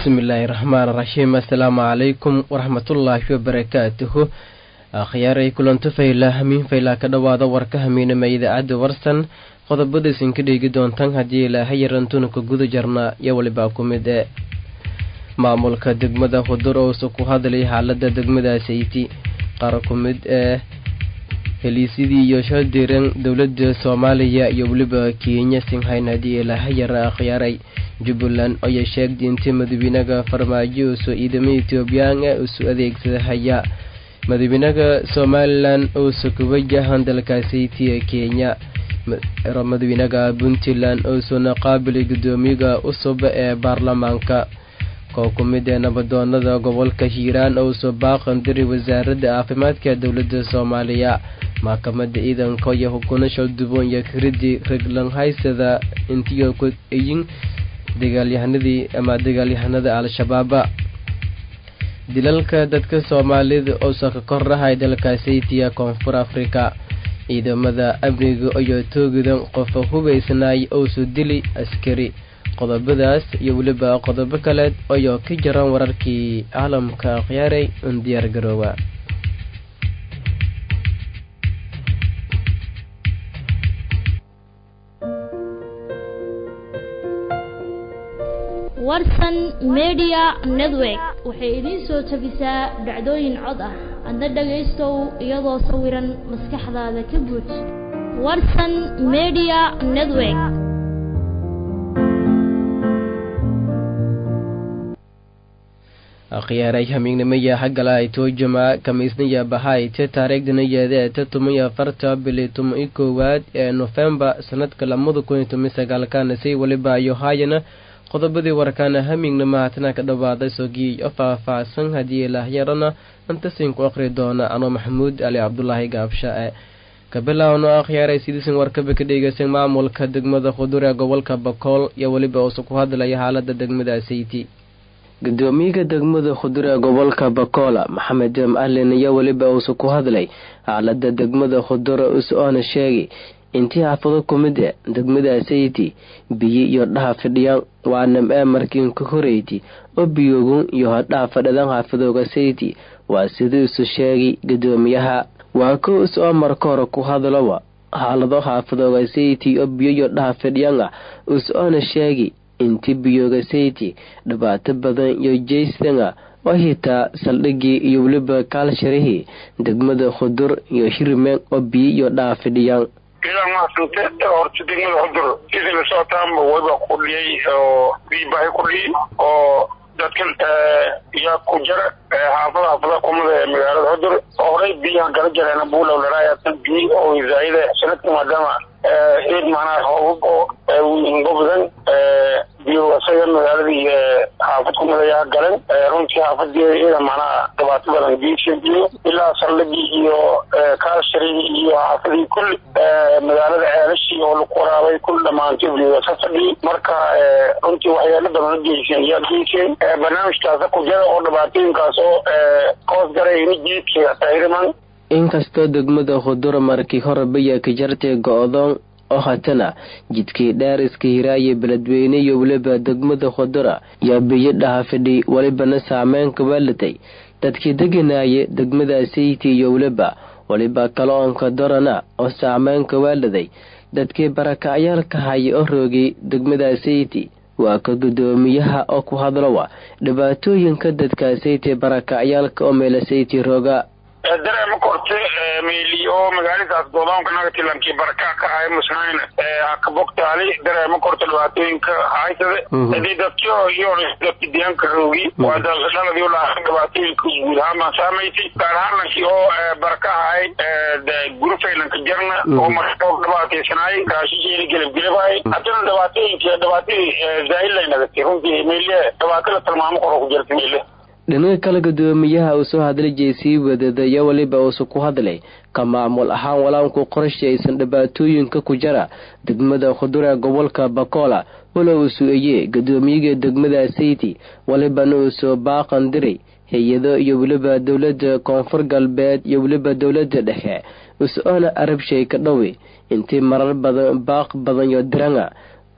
bismillaahi raxmaan raxiim assalaamu calaykum waraxmatullaahi wabarakaatuhu akhyaaray kulanto faylaa hamiin faylaa ka dhowaada warka hamiinama idaacadda warsan qodobada isinka dheegi doontaan haddii ilaaha yarantuna ka guda jarnaa iyo walibaa ku mid ee maamulka degmada hudur ousa ku hadlay xaalada degmadaasiti qaar ku mid ee heliisidii iyo shaldiran dowlada soomaaliya iyo weliba kenya singhayn haddii ilaaha yara akhyaaray jubbaland ayay sheegtay intii madaxweynaha farmaajo uso ciidamo etoobiyaan ee isu adeegsada haya madaxweynaha somalilan ousa ku wajahan dalkaasiti ee kenya madaxweynaha puntland ousuna qaabilay guddoomiyaha cusub ee baarlamaanka koo ku mid ee nabadoonada gobolka hiiraan ouso baaqan diri wasaaradda caafimaadka dowlada soomaaliya maxkamada ciidanka iyo hukuna shalduboon iyo kiridii reglanhaysada intiyo ku eyin dagaalyahanadii ama dagaalyahanada al-shabaaba dilalka dadka soomaalida ousa ka korrahay dalkaasaytiya koonfur afrika ciidamada amniga ayoo toogidan qofa hubaysnaay ousu dili askari qodobadaas iyo weliba qodobo kaleed ayoo ka jaran wararkii caalamka akhyaaray un diyaar garoowa warsan media network waxay idiin soo tabisaa dhacdooyin cod ah adna dhagaystow iyadoo sawiran maskaxdaada ka buuj warsan media network akhyaaray hamiignimaya haggala ay toojama kamiisnaya bahayte taariikhdanayeeda ee ta tuman afarta bili tuma i koowaad ee nofembar sanadka lamada kun iyo toban sagaalkana say weliba ayo haayana qodobadii warkaana hamiignima haatana ka dhawaaday sogii o faah-faahsan haddii ilaahyarana intasinku aqri doona anoo maxamuud ali cabdulaahi gaabsha-e kabilaawno akhyaaray sidiisan warkaba ka dhegeysan maamulka degmada khudur ee gobolka bakool iyo weliba uusa ku hadlaya xaalada degmada sayti gudoomiyaha degmada khudur ee gobolka bakoola maxamed jam alin iyo weliba uusa ku hadlay xaalada degmada khudur us-oona sheegay intii xaafado ku mid e degmada sayti biyo iyo dhaha fidhiyaan waanam ee markiin ka horeyti oo biyoogun iyo hodhaha fadhidan xaafadooga sayti waa sidii isu sheegay gudoomiyaha waa ko is oo marka hore ku hadlowa xaalado xaafadooga sayti oo biyo iyo dhaha fidhiyaan ah us-oona sheegay intii biyooga sayti dhibaato badan iyo jaystan ah oo hitaa saldhigii iyo weliba kaalsharihii degmada khudur iyo hirmeen oo biyo iyo dhaha fidhiyaan idan mahadsante horta degmada xudur sidii lasocotaanba wayba kudhiyay oo biibahay kudhiyay oo dadkan yaa ku jara xaafada xaafada kumada ee magaalada xudur oo horey biyaha gala jareen buulow laraaya biy oo zaayida sanadka maadaama eed macnaha hoobab oo ngobadan biyo isaga magaaladii xaafad kumada yaa galeen runtii xaafadii iyada macnaha dhibaato badan biyo ilaa saldhigii iyo kaasharigii iyo xaafadii kulli magaalada ceelashii oo lagu waraabay kulli dhamaantay biyo ka fadhiyay marka runtii waxyaalo badan la geyseen yaa geyseen barnaamijkaasa ku jira oo dhibaatooyinkaas oo hoos garay ini jiidka tahriman inkastoo degmada khudura markii horeba ka jartay go-doon oo hatana jidkii dhaariska hiraaye beledweyne iyo weliba degmada khudura yaa biyo dhaha fidhi welibana saameyn ka waalatay dadkii deganaaye degmada sayti iyo weliba weliba kaloonka dorana oo saameyn ka waaladay dadkii barakacyaalka haya oo roogay degmada sayti waa ka guddoomiyaha oo ku hadlowa dhibaatooyinka dadka sayti barakacyaalka oo meela sayti rooga dareema korte meeli oo magaaladaas godoonka nagatilankii baraka ka haya musnayn hakabogtaali dareema korte dhibaatooyinka haysade hadii dadkio iyo dadki deegaanka roogi waa dhaladii ulahaa dhibaatooyinka guud ahaan baan saamaysay gaar ahaan lankii oo baraka ahay gurufaylanka jarna oo marka dhibaataysanaay raashijeeli gelabgelabahay haddana dhibaatooyinka dhibaatadii zaahillay nagatay runtii meeliye dhibaato la tilmaamo koro ku jirta meele dhinaga kale guddoomiyaha uu soo hadlay jeysii wadadaya weliba uusa ku hadlay ka maamul ahaan walaanku qorashi aysan dhibaatooyinka ku jara degmada khudur ee gobolka bakoola wala uu su-eeyey guddoomiyaga degmada sayti walibana uu soo baaqan diray hay-ado iyo weliba dowladda koonfur galbeed iyo weliba dowladda dhexe us-oona arabshay ka dhowi intii marar badan baaq badan iyo diranga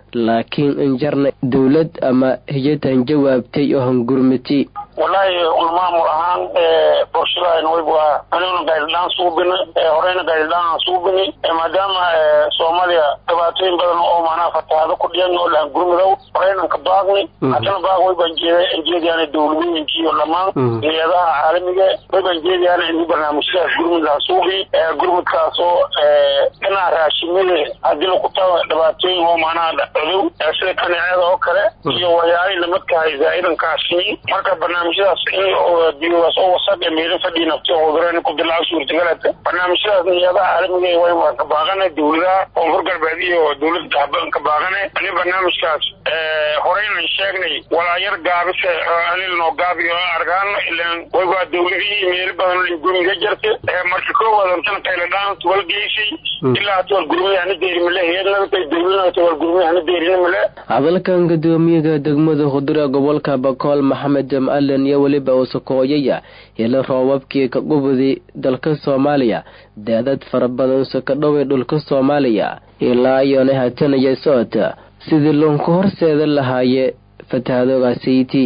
laakiin injarna dowlad ama hiyadan jawaabtay oo hangurmati wallaahi ulmaamul ahaan bulshada wayba aniguna gaylidhaan suubini horeyna gaylidhaan aan suubini maadaama soomaaliya dhibaatooyin badan oo macnaha fatahaado ku dhiyan oo lahan gurmudow horeynan ka baaqni haddana baaq waybaan jeediyaan dowladooyinkii iyo dhammaan hay-adaha caalamiga waybaan jeediyaan in barnaamijyadaas gurmud laha suubi gurmudkaasoo dhinaca raashimada haddii laku tago dhibaatooyin oo macnaha codow sida kaneecada oo kale iyo waxyaalihii lamadkahay zaa-idankaasi marka barnaamijyadaas in biyogaas oo wasaq ee meelo fadhii nafti cudureen ku dilaa suurtagalata barnaamijyadaas niyadaha caalamiga way waan ka baaqana dowladaha koonfur galbeed iyo dowladda dahaban ka baaqana ani barnaamijkaas horeynan sheegnay walaayar gaabise anilnoo gaabiyo argaan ilan wayba dowladihii meelo badan gurmiga jirta marka koowaad antana qayladhaan tuwal geysay ilaa tuwal gurmiga hana deeri male heednagata dowladna tuwal gurmiga hana deerina male hadalkan gudoomiyaga degmada hudura gobolka bakool maxamed jamalen iyo weliba usakooyaya helo roobabkii ka gubudi dalka soomaaliya daadad fara badan saka dhoway dhulka soomaaliya ilaa iyoona hatanaya socota sidii loonku horseeda lahaaye fatahadoogaasiyti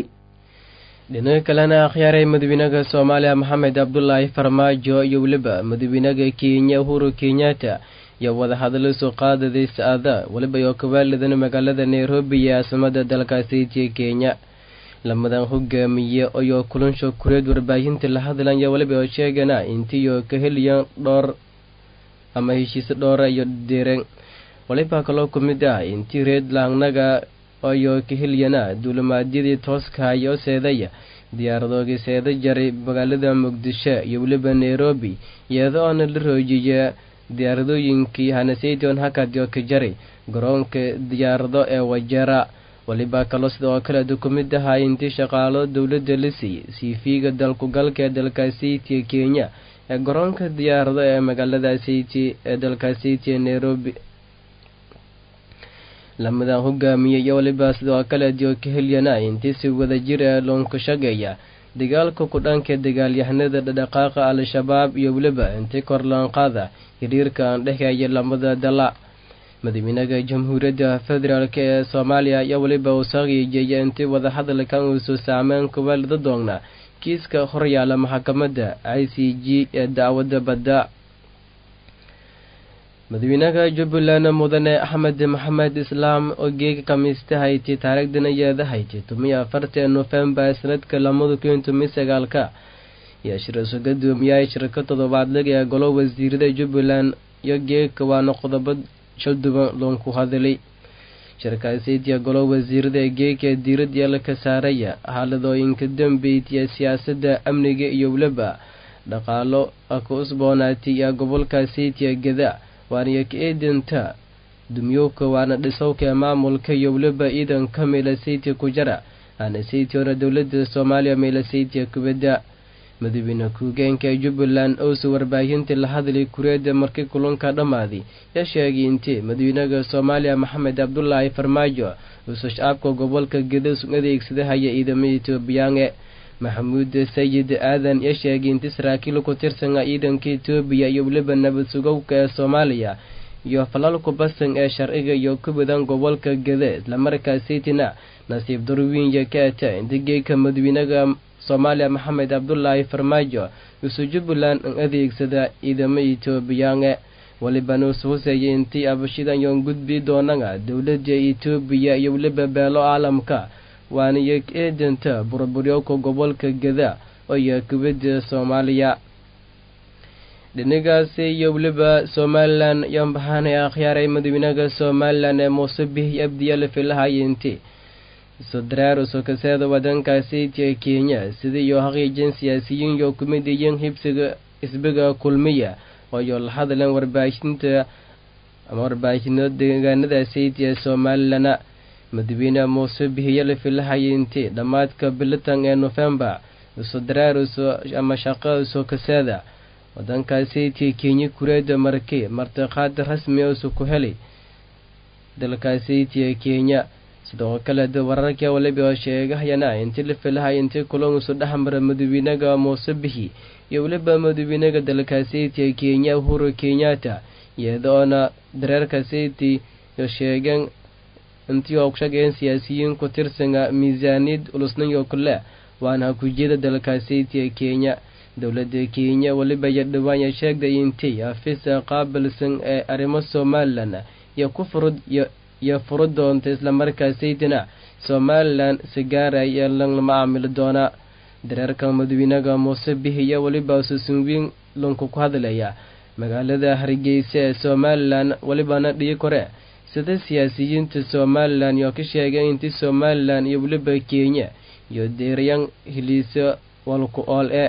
dhinaca kalena akhyaaray madaxweynaha soomaaliya maxamed cabdulaahi farmaajo iyo weliba madaxweynaha kenya uhuru kenyatta iyo wadahadallo soo qaadaday saada weliba iyo kawaalidan magaalada nairobi iyo caasimada dalkaasiitiya kenya lamadan hogaamiye ayoo kulansho kureed warbaahinta la hadlaya weliba oo sheegana intiiyo ka heliyan dhowr ama heshiise dhowra iyo deeren waliba kaloo ku mid ah intii reed laangnaga ayoo ka heliyana duulimaadyadii tooskahay oo seedaya diyaaradoogii seeda jaray magaalada muqdisho iyo weliba nairobi iyadoona la roojiya diyaaradooyinkii hanasayton hakadyo ka jaray garoonka diyaarado ee wajera waliba kaloo sidoo kale ku mid ahaa intii shaqaalo dowladda la siiyey siifiga dalkugalka ee dalkaasiti kenya ee garoonka diyaarado ee magaalada siti ee dalkaasiti nairobi lamadan hogaamiye iyo waliba sidoo kale dio ka helyana intii si wadajir ee loonka shageeya dagaalka ku dhanka dagaalyahanada dhadhaqaaqa al-shabaab iyo weliba intii korlaanqaada xiriirka aan dhexeeya lamada dala madaxweynaha jamhuuriyadda federaalk ee soomaaliya ayaa weliba uu saaqiijeeya intii wadahadalkan uusu saameyn kuwaalida doona kiiska horyaala maxkamadda i c g ee dacwadda badda madaxweynaha jubbaland mudane axmed maxamed islaam oo geega kamiista hayti taariikhdan ayaada hayti tumiyo afartan nofembar sanadka lamada kun tomiyo sagaalka iyo shirso gadoomiyaha shirka toddobaadlaga ee golo wasiirada jubbaland iyo geegka waana qodobo shalduban loonku hadalay shirkaasitiya golo wasiirada ee geegka diirad yeela ka saaraya xaaladooyinka dambeydya siyaasadda amniga iyo weliba dhaqaalo ka usboonaatay ee gobolka sitiya geda waaniyo ka eedinta dumyowka waana dhisowka ee maamulka iyo weliba ciidanka meelasaytiya ku jara aana saytiona dowladda soomaaliya meelasaytiya kubadda madaxweyne ku-hogeenka ee jubbaland ousa warbaahinta la hadlay kureeda markii kulanka dhammaaday yaa sheegay intii madaxweynaha soomaaliya maxamed cabdulaahi farmaajo uusa shacabka gobolka gedas u adeegsadahaya ciidamada etoobiyaange maxamuud sayid aadan yaa sheegay intii saraakiil ku tirsana ciidanka etoobiya iyo weliba nabad sugowka ee soomaaliya iyo falalku basan ee sharciga iyo ku badan gobolka gede islamarkaasaytina nasiib darwiinya ka ata inta geeka madaxweynaha soomaaliya maxamed cabdulaahi farmaajo uusu jubbaland an adeegsada ciidamo etoobiyaange walibana usu huseeyay intii abashidan yoon gudbi doonana dowladda etoobiya iyo weliba beelo caalamka waana iyo eedanta burburyowka gobolka geda oo iyo kubadda soomaaliya dhinigaasi iyo weliba somalilan ayaan bahaanay akhyaaray madaxweynaha somalilan ee muuse bihi abdiyaala filahayinti sodaraaruso kaseeda wadankaasitiya kenya sida iyo haqiijin siyaasiyiin yo kumid iyin hibsiga isbiga kulmiya ooyo la hadleen warbaahinta ama warbaahino deegaanadaasitiya somalilana madaxweyne muuse bihiyala filahayinti dhammaadka bilitan ee nofembar sodaraaruso ama shaqauso kaseeda wadankaasitiya kenya kureeda marki martiqaad rasmi usu ku helay dalkaasitiya kenya sidoo kale de wararka waliba oo sheegahayana intii la filahay intii kulangusu dhexmara madaxweynaha muuse bihi iyo weliba madaxweynaha dalkaasitiya kenya uhuru kenyatta iyadoona dareerka city yo sheegeen intii oo kushaqeyn siyaasiyiin ku tirsanga miisaaniyad ulusnayo kule waana hakujeeda dalkaaseytiya kenya dowladda kenya weliba iyo dhawaanya sheegday intii afisa qaabilsan ee arrimo somalilan iyo ku furud iyo furu doonta islamarkaasaytina somalilan sigaara iyo lan lama caamili doonaa dareerka madawiinaga muuse bihiya weliba susunwiin lunku ku hadlaya magaalada hargeysa ee somalilan welibana dhii kore sida siyaasiyiinta somalilan yoo ka sheegay intii somalilan iyo weliba kenya iyo deerayan hiliisa walku ool e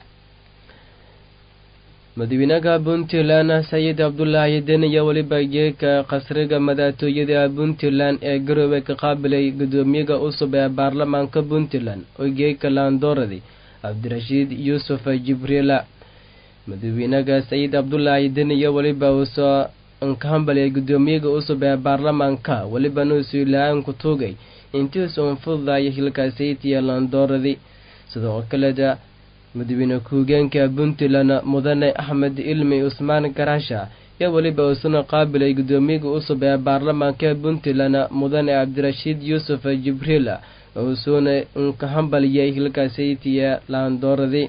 madawiinaha puntland sayid cabdulaahi den iyo weliba geeka qasriga madaxtooyada puntland ee garoowe ka qaabilay gudoomiyaha cusub ee baarlamaanka puntland oo geeka laandooradi cabdirashiid yuusuf jibriila madawiinaha sayid cabdulaahi den iyo weliba uusoo nkahambaliyay gudoomiyaha cusub ee baarlamaanka welibana usuu la-aan ku tuugay intiis uun fududaya hilkaasaytiya laandooradi sidoo kaleda madawiine ku-hogeenka puntland mudane axmed ilmi cusmaan garaasha iyo weliba uusuna qaabilay gudoomiyaha cusub ee baarlamaanka puntland mudane cabdirashiid yuusuf jibriil uusuna nkahambaliyay hilkaasaytiya laandooradi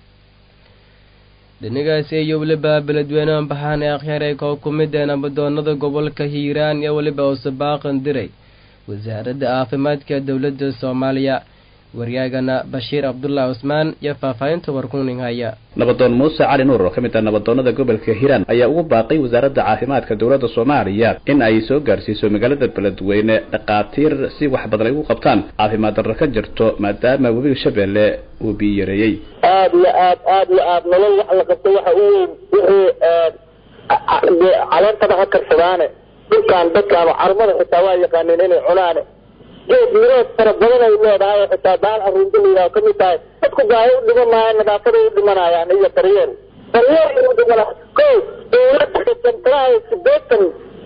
dhinigaasi iyo weliba beledweyne baxaan ee akhyaray koo ku mid ee nabadoonada gobolka hiiraan iyo weliba uuse baaqan diray wasaaradda caafimaadka dowladda soomaaliya waryaagana bashiir cabdullah cusmaan iyo faahfaahinta warkuning haya nabadoon muuse cali nuur oo ka mid ah nabadoonada gobolka hiiraan ayaa ugu baaqay wasaaradda caafimaadka dowladda soomaaliya in ay soo gaarsiiso magaalada beledweyne dhakhaatiir si wax badan ay ugu qabtaan caafimaad darro ka jirto maadaama webiga shabeelle uu biyo yareeyey aada iyo aad aada iyo aad nolol wax la qabto waxa u weyn wixii caleentaba ha karsadaane dhulkaan dadkaan carmada xitaa waa yaqaaneen inay cunaane geed mirood fara badan ay leedahay oo xitaa baal aruunta la yidhaho kamid tahay dadku baahi u dhiman maayo nadaafada u dhimanayaan iyo daryeel daryeel u dhimana ko dowladda sentaraha sideetan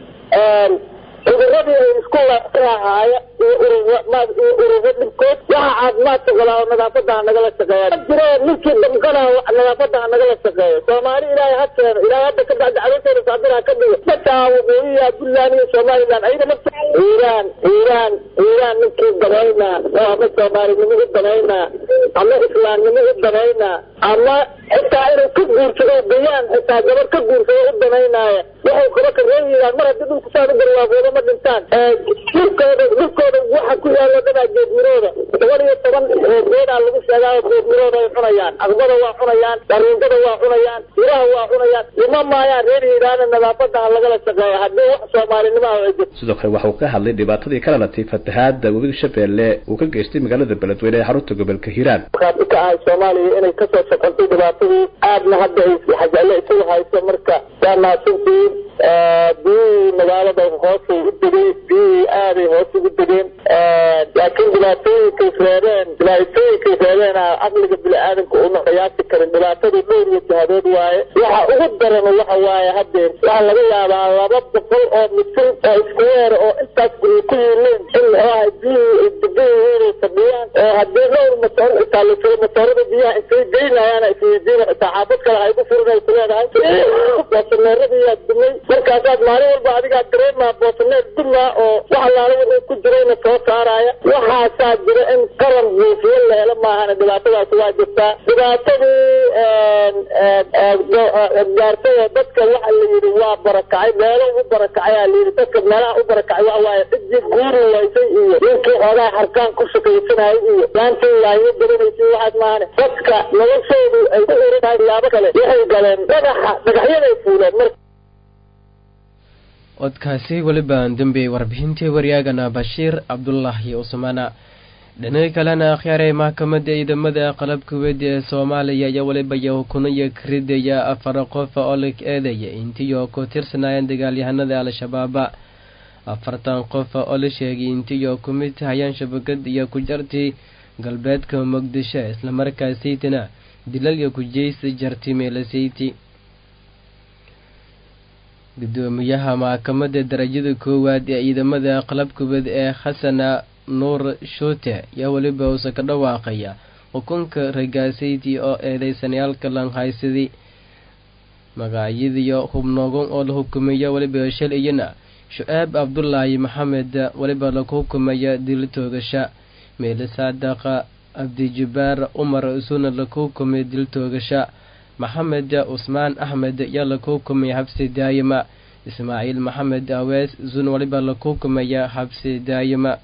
cuduradii ay isku lahaaya iyo ururmaad iyo ururo dhibkood waxa caafimaadka galaa oo nadaafada ha nagala shaqeeya jiro ninkii damkana nadaafada ha nagala shaqeeyo soomaali ilaahay ha keeno ilaahay hadda ka bacdi caloosheeda saabira ha ka dhigo dadkaa waqooyiya puntland iyo somaliland ayada nafta iiraan iiraan iiraan ninkii danaynaa oo ama soomaalinimo u danaynaa ama islaamnimo u danaynaa ama xitaa inuu ka guursado bayaan xitaa gabar ka guursado u danaynaaya waxay kaba ka reebayaan mar haddii dhulku saan u garwaafoodo ma dhintaan dhulkooda dhulkooda waxa ku yaalo dhanaa geedmirooda toban iyo toban geedaa lagu sheegaa geedmirooda ay cunayaan aqbada waa cunayaan dariintada waa cunayaan miraha waa cunayaan dhima maayaan reer hiiraana nadaafada ha lagala shaqeeya haddii wax soomaalinimo ah ay jirto sidoo kale waxa uu ka hadlay dhibaatadii ka dhalatay fatahaada webiga shabeelle uu ka geystay magaalada beledweyne ee xarunta gobolka hiiraan markaad ka ahay soomaaliya inay kasoo shaqantay dhibaatadii aadna hadda ay xajaale isugu hayso marka waa mahadsantihiin biyihii magaalada hoosay u degay biyihii aaday hoos ugu degeen laakiin dhibaatooyinkay reebeen dhibaatooyinkay reebeen caqliga bini-aadamka una qiyaasi karin dhibaatadu dhowr iyo jihadood waaye waxa ugu daran waxa waaye hadeer waxaa laga yaabaa laba boqol oo misil oo isku weera oo intaas guryo ku yiileen in muxuaha biyihii ay degan yihiin ay fadhiyaan oo haddii dhowr matoor xitaa la jiro matoorada biyaha intay geynayaan isweydiina xitaa xaafad kale hay ku furin ay ku leedahay boosaneeradiiyaa dumay markaasaad maalin walba adigaa dareemaa boosaneer dumaa oo wax allaala wuxuu ku jirayna soo saaraya waxaasaa jira in qaran buufiyo la helo maahana dhibaatadaasi waa jirtaa dhibaatadii gaartay oo dadka waxa la yidhi waa barakacay meelo u barakacay la yidhi dadka meelaha u barakacay waxa waaye cidii guuri waysay iyo ninkii xoogaa harkaan ku shaqaysanayay iyo laantii yaayo garanaysay waxaas maahane dadka noloshoodu ay ku xiran tahay laabo kale waxay galeen dhagaxa dhagaxyaday fuuleen marka codkaasi welibaan dambey warbixintii waryaagana bashiir cabdulaahi usmaana dhinaga kalena akhyaaray maxkamadda ciidamada qalabka weedi ee soomaaliya iyo weliba yahukunaya karidaya afar qof oo la eedaya intii oo ku tirsanaayeen dagaalyahanada al-shabaaba afartan qof oo la sheegay intii oo ku mid tahayaan shabakad iyo ku jartii galbeedka muqdisho islamarkaasaytina dilal iyo kujeysi jarti meelasayti gudoomiyaha maxkamadda darajada koowaad ee ciidamada qalabkubad ee xasana nuur shuute yaa weliba uuse ka dhawaaqaya xukunka ragaasayti oo eedeysanayaalka lanhaysadii magacyadiiyo hubnoogon oo la hukumeeya weliba shalayana shu-aab cabdulaahi maxamed weliba lagu hukumaya dil toogasha meele saadaqa abdijibaar umar isuna lagu hukumay dil toogasha maxamed cusmaan axmed yaa lagu hukumay xabsi daayima ismaaciil maxamed awees isuna weliba lagu hukumaya xabsi daayima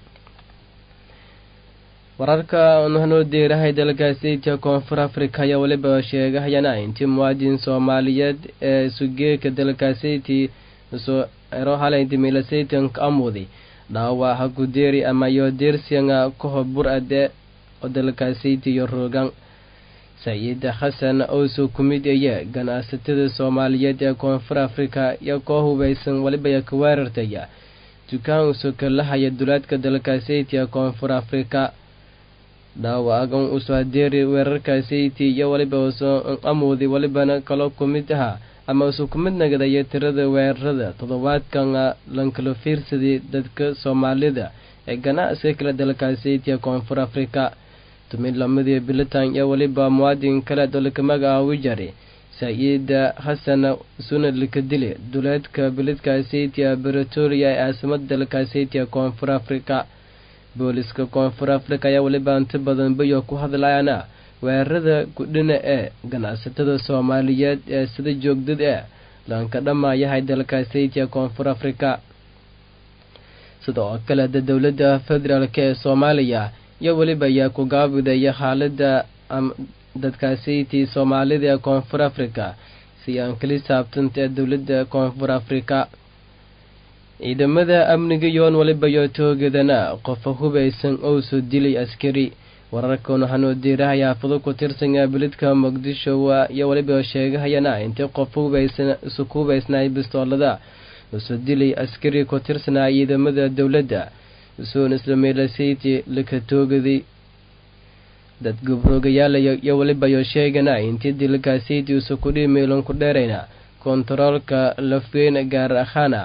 wararka nuhanoo deerahay dalkaaseyta koonfur afrika ayaa weliba sheegahayana intii muwaadin soomaaliyeed ee sugeeka dalkaaseytii soo ero halaynti milaseytanka amudi dhaawaca gudeeri ama yo deersianga koho bur-ade oo dalkaaseyti iyo roogan saciid xasan owso ku mid eye ganacsatada soomaaliyeed ee koonfur afrika iyo koo hubaysan weliba ka weerartaya dukaan usoo kalahaya dulaadka dalkaaseyti ee koonfur afrika dhaawacan usoo hadeeri weerarkaaseyti iyo weliba usoo amudi welibana kaloo ku mid ahaa ama usuu ku mid nagadaya tirada weerarada toddobaadkan lankala fiirsaday dadka soomaalida ee ganacsiga kale dalkaaseytiya koonfur afrika tumid lamadii bilitan iyo weliba muwaadin kale dolka magacaawi jari saa-iida xasan suna likadile duleedka biladkaaseytiya bretoria ee caasimada dalkaaseytiya koonfur afrika booliska koonfur afrika ayaa weliba inta badan bayo ku hadlayana weerarada gudhina ee ganacsatada soomaaliyeed ee sida joogdad ee lanka dhamaayahay dalkaaseytiya koonfur afrika sida oo kale da dowladda federaalk ee soomaaliya iyo weliba ayaa ku gaabidaya xaalada dadkaaseytii soomaalida ee koonfur afrika si aan kali saabtanta ee dowladda koonfur afrika ciidamada amniga yoon weliba yoo toogadana qofa hubaysan oo soo dilay askari wararkan waxaanoo diirahay xaafado ku tirsanaa bilidka muqdisho iyo weliba sheegahayana intay qof isu ku hubaysnaay bistoolada usoo dilay askari ku tirsanaa ciidamada dowladda usoon islameelaseyti laka toogaday dad gobroogayaalayo iyo weliba yoo sheegana intii dilkaseyti usa kudhii meelan ku dheerayna kontaroolka lafweyn gaar ahaana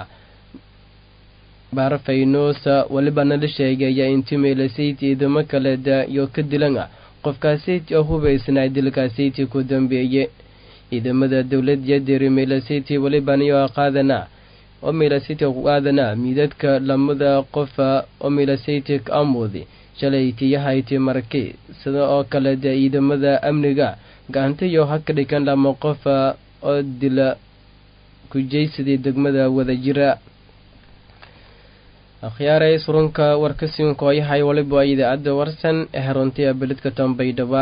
baarfaynosa welibana la sheegaya intii meelaseyti ciidamo kaleda iyo ka dilana qofkaaseyti oo hubaysnaa dilkaaseyti ku dambeeye ciidamada dowladiyo deri meelaseyti welibanayo qaadana oo meelaseyti ku qaadana miidadka lamada qofa oo meelaseyti ka amuudi shalaytiyahayti marki sida oo kale de ciidamada amniga gacantayo ha ka dhigan lama qofa oo dila kujaysadii degmada wadajira akhyaaray surunka warkasiinkooyahay waliba idaacadda warsan ee haruntiya beledka tambaydhaba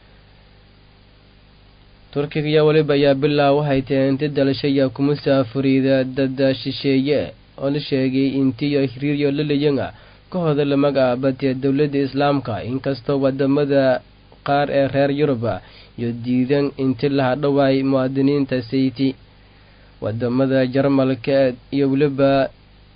turkiga iyo weliba ayaa bilaa waxay tahay inti dalashaya kuma saafuriida dada shisheeye oo la sheegay intiyo hiriiryo lalayanga ka hoda la magacaabatiya dowladda islaamka inkastoo wadamada qaar ee reer yuruba iyo diidan inti la hadhowaay muwaadiniinta sayti wadamada jarmalka iyo weliba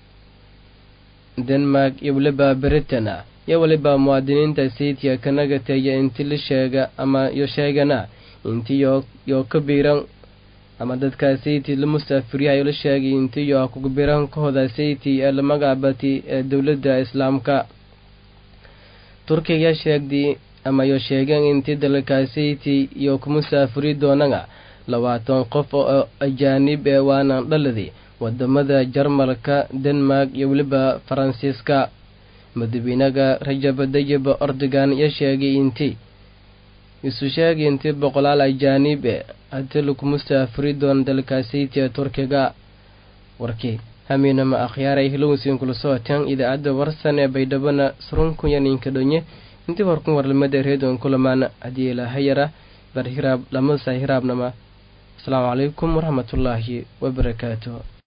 denmark iyo weliba britain iyo weliba muwaadiniinta saytiya kanagateeya inti la sheega ama yo sheegana inti yo yoo ka biiran ama dadkaa sayti la musaafiryahayo la sheegay inti yo kubiran kahooda sayti ee la magacaabati ee dowladda islaamka turkiga sheegdi ama yo sheegeen inti dalkaa sayti iyo ku musaafiri doonana labaatan qof oo ajaanib ee waanaan dhaladi wadamada jarmalka denmark iyo weliba faransiiska madaxweynaga rajab dayib ordogan iyo sheegay inti isu sheegay intii boqolaal ajaanib e hadii lagu musaafiri doono dalkaasaytiya turkiga warkii hamiinama akhyaaray hilowsiin kula socotaan idaacadda warsan ee baydhabana surunkunya ninka dhonye intii warkun warlamada reedon kulamaan haddii ilaahayara bar hiraab lamasa hiraabnama asalaamu calaykum waraxmatullaahi wabarakaatu